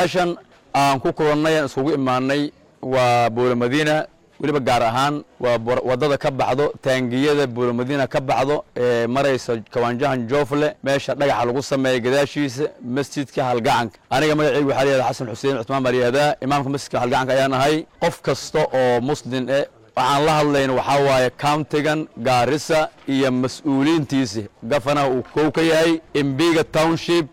meeshan aan ku kulannay aan iskugu imaanay waa buula madiina weliba gaar ahaan waa waddada ka baxdo taangiyada buula madiina ka baxdo ee maraysa kawaanjahan joofle meesha dhagaxa lagu sameeya gadaashiisa masjidka halgacanka aniga magacaygu waxaa layihahda xasan xuseen cusmaan maryaada imaamka masjidka halgacanka ayaan ahay qof kasta oo muslim eh waxaan la hadlayna waxaa waaye countigan gaarisa iyo mas-uuliyiintiisi gafanaha uu kow ka yahay embiga township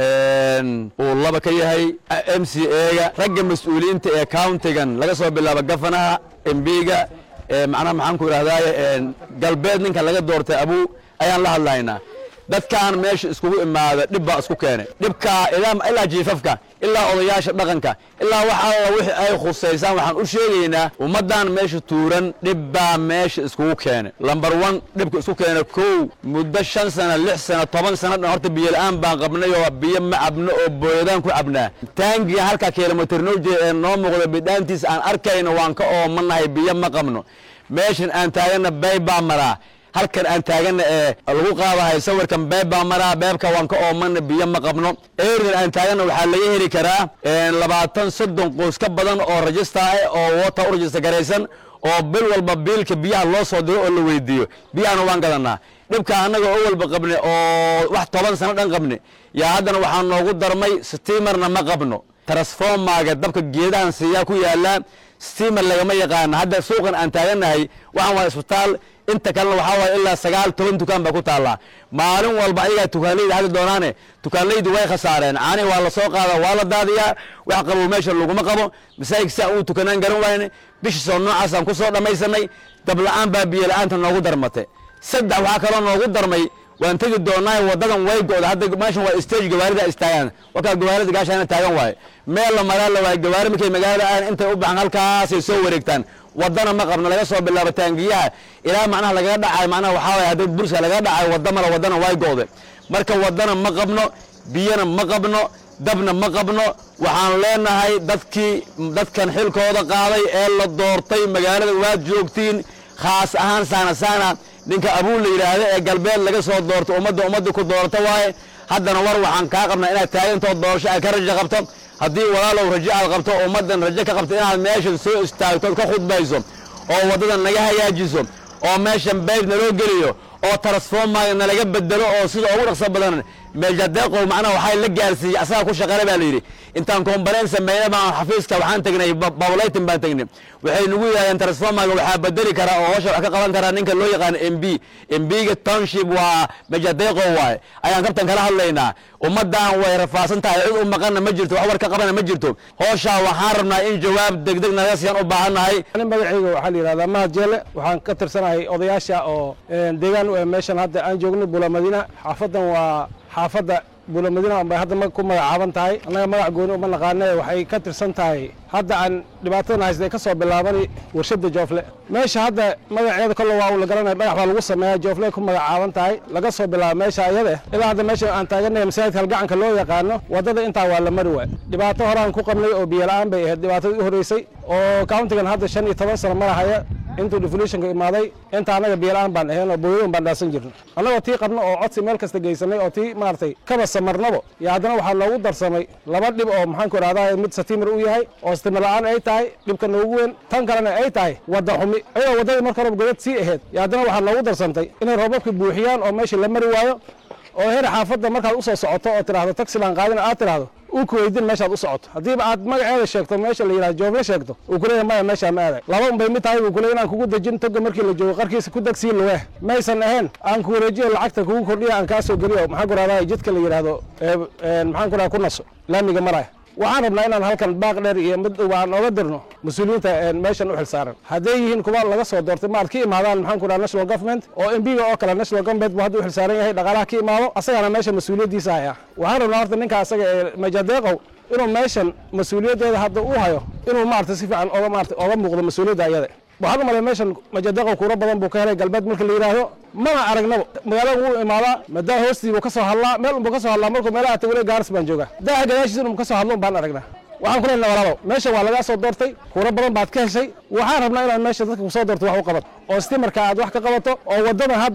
uu laba ka yahay m c ega ragga mas-uuliyiinta ee countigan laga soo bilaabo gafanaha embiga macnaha maxaan ku idhahdaye galbeed ninka laga doortay abuu ayaan la hadlaynaa dadkaan meesha iskugu imaada dhib baa isku keenay dhibkaa ilaa jiifafka ilaa odayaasha dhaqanka ilaa wax alla wixii ay khusaysaan waxaan u sheegaynaa ummaddan meesha tuuran dhib baa meesha iskugu keenay lambar one dhibka isku keena kow muddo shan sana lix sana toban sana dhan horta biyo la'aan baan qabnay oo biyo ma cabno oo booyadaan ku cabnaa taangiga halka kilomitr noo jeeda ee noo muuqda bidhaantiisa aan arkayno waan ka oomanahay biyo ma qabno meeshan aan taagana bay baa maraa halkan aan taagana ee lagu qaadahay sawirkan beeb baa maraa beebka waan ka oomana biyo ma qabno eridan aan taagana waxaa laga heli karaa labaatan soddon qoys ka badan oo rajista ah oo wota u rajista garaysan oo bil walba biilka biyaha loo soo diro oo la weydiiyo biyahana waan gadanaa dhibka annaga oo walba qabne oo wax toban sano dhan qabne yaa haddana waxaa noogu darmay stiimarna ma qabno transformaga dabka geedahan siiyaa ku yaallaa stiimar lagama yaqaana hadda suuqan aan taaganahay waxaan waa isbitaal inta kalena waxaa waay ilaa sagaal toban dukaan baa ku taallaa maalin walba ayagaa tukaanlayda haddi doonaane tukaanlaydu way khasaareen caanihi waa la soo qaada waa la daadiyaa wax qabow meesha laguma qabo masaajid si aan uu tukanaan garan wayne bishii soo noocaasaan ku soo dhammaysanay dabla'aan baa biyo la'aanta noogu darmatay saddex waxaa kaloo noogu darmay waan tegi doonaa wadadan way go'da hadda meeshan waa stage gawaarida istaagaan wakaa gawaarida gaashaana taagan waaye meel la maraa la waaye gawaari markay magaalada aan intay u baxan halkaasay soo wareegtaan wadana ma qabno laga soo bilaabo taangiyaha ilaa macnaha lagaga dhacay macnaha waxaa waye haddii burska lagaga dhacay wadda male wadana way go'de marka wadana ma qabno biyana ma qabno dabna ma qabno waxaan leenahay dadkii dadkan xilkooda qaaday ee la doortay magaalada waad joogtiin khaas ahaan saana saana ninka abuun la yidhaahda ee galbeed laga soo doorto ummadda ummadda ku doorta waaye haddana war waxaan kaa qabnaa inaad taagantoo doorasho aad ka rajo qabto haddii walaalow rajo aad qabto ummaddan rajo ka qabto inaad meeshan soo istaagto ka khudbayso oo waddadan naga hagaajiso oo meeshan bayb naloo geliyo oo transformaga nalaga bedelo oo sida ugu dhaqso badan meeljadeeqow macnaha waxaa la gaarsiiyey asaga ku shaqale baa la yidhi intaan kombaleen sameeyna baan xafiiska waxaan tegnay bawlaytin baan tegnay waxay nagu yidhahdeen transformaga waxaa bedeli karaa oo howsha wax ka qaban karaa ninka loo yaqaano m b m b-ga township waa meeljadeeqow waaye ayaan kabtan kala hadlaynaa ummaddan way rafaadsan tahay cid u maqanna ma jirto wax war ka qabana ma jirto howshaa waxaan rabnaa in jawaab degdeg naga siyaan u baahannahay magacayga waxaa la yidhahdaa mahad jeele waxaan ka tirsanahay odayaasha oo deegaan u eh meeshan hadda aan joogno bula madiina xaafadan waa xaafadda bula madiina bay hadda ku magacaaban tahay annaga magac gooni uma naqaane waxay ka tirsan tahay hadda aan dhibaatadan haystay ka soo bilaabani warshadda joofle meesha hadda magaceeda kolle waa uu la garanaya dhagax baa lagu sameeyaa joofle ku magacaaban tahay laga soo bilaabo meesha ayada ilaa hadda meesha aan taaganaya masaajidka halgacanka loo yaqaano waddada intaa waa la mari waay dhibaato horaan ku qabnay oo biyo la'aan bay ahayd dhibaatadii u horreysay oo countigan hadda shan iyo toban sano marahaya intuu devolutionka imaaday inta annaga biyola-aan baan ahayn oo booyadan baan dhaasan jirno annagoo tii qabno oo codsi meel kasta geysanay oo tii maaragtay kaba samarnabo iyo haddana waxaa noogu darsamay laba dhib oo maxaanku idhahdaa mid satiimir u yahay oo satiimir la-aan ay tahay dhibka noogu weyn tan kalena ay tahay wadda xumi ayadoo waddadii marka horeba godad sii ahayd iyo haddana waxaa noogu darsantay inay roobabka buuxiyaan oo meeshii la mari waayo oo her xaafadda markaad u soo socoto oo tidhaahdo taxilaan qaadina aad tidhaahdo uu ku weydin meeshaad u socoto haddiiba aad magaceeda sheegto meesha la yidhahdo joofle sheegto uu ku leeyahay maya meeshaa ma aaday laba un bay mid tahay buu ku leeyahay inaan kugu dejin toga markii la joogo qarkiisa ku degsii luweh maysan ahayn aan ku wareejiyo lacagta kugu kordhiya aan kaa soo geliyo maxaan ku rahdaa jidka la yidhaahdo maxaan ku rahdaa ku naso laamiga maraya waxaan rabnaa inaan halkan baaq dheer iyo mid aan oga dirno mas-uuliyiinta meeshan u xilsaaran hadday yihiin kuwa laga soo doortay maad ka imaadaan maxaan ku dhaha national government oo embiga oo kale national government buu hadda u xilsaaran yahay dhaqaalaha ka imaado asagana meesha mas-uuliyaddiisa haya waxaan rabnaa horta ninka asaga ee majadeeqow inuu meeshan mas-uuliyaddeeda hadda uu hayo inuu maarata si fiican oga maarata oga muuqdo mas-uuliyadda ayada waxaan u malay meeshan majadeeqow kuuro badan buu ka helay galbeed marka la yidhaahdo mana aragnaba magaalada wuu imaadaa madaa hoostii buu ka soo hadlaa meel unbuu ka soo hadlaa markuu meelaha tagole gaaris baan joogaa daaha gadaashiisa inuu ka soo hadlo un baan aragnaa waxaan ku leenahay walaalow meesha waa lagaa soo doortay kuuro badan baad ka heshay waxaan rabnaa inaad meesha dadka kusoo doorto wax u qabato oo stimarka aad wax ka qabato oo waddadan hadda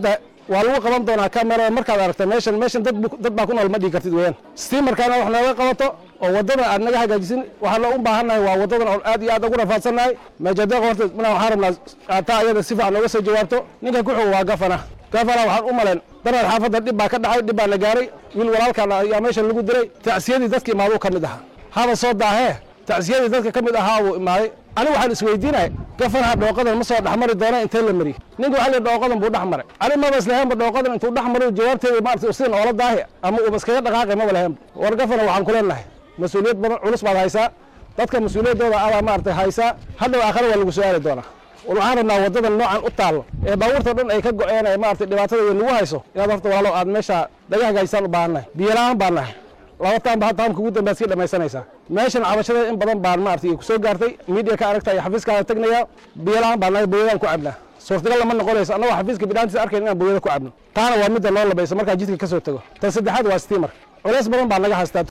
waa lagu qaban doonaa kamera markaad aragta meeshan meeshan dad dad baa ku nool ma dhigi kartid weeyaan stiimarkaana wax nooga qabato oo waddadan aad naga hagaajisin waxaan loo u baahannahay waa waddadan oo aad iyo aad ugu rafaadsannahay meejadeeq horta mina waxaan rabnaa aataa ayada si fiican nooga soo jawaabto ninka ku xogo waa gafana gafana waxaan u malayn daraad xaafadda dhib baa ka dhacay dhib baa la gaaray wiil walaalkaan ayaa meeshan lagu diray tacsiyadii dadka imaaduu ka mid ahaa haba soo daahee tacsiyadii dadka ka mid ahaa wuu imaaday anigu waxaan isweydiinaya gafanaha dhooqadan ma soo dhexmari doona intee la mariy ninka waxaa lihi dhooqadan buu dhex maray ani maba islahaynba dhooqadan intuu dhex maray jawaabteeda maarata usidan oola daahi ama uuba iskaga dhaqaaqay maba lahaynba war gafana waxaan ku leenahay mas-uuliyad badan culus baad haysaa dadka mas-uuliyaddooda adaa maarata haysaa hadhow aakhare waa lagu su-aali doonaa war waxaan rabnaa waddadan noocan u taallo ee baabuurta dhan ay ka go-een ee maarata dhibaatada weyn lagu hayso inaad horta walaalo aad meesha dhaga hagaajisaan u baahannahay biyola-aan baan nahay laba taanba ha taamka ugu dambaad sii dhamaysanaysaa meeshan cabashadeed in badan baan maarata ku soo gaartay miidiya ka aragta iyo xafiiskaada tegnaya biyola-aan baan nahay booyadaan ku cabnaa suurtagal lama noqonayso annagoo xafiiska bidhaantiisa arkayn inaan booyada ku cabno taana waa midda noo labayso markaa jidka ka soo tego tan saddexaad waa stiimar culays badan baa naga haystaa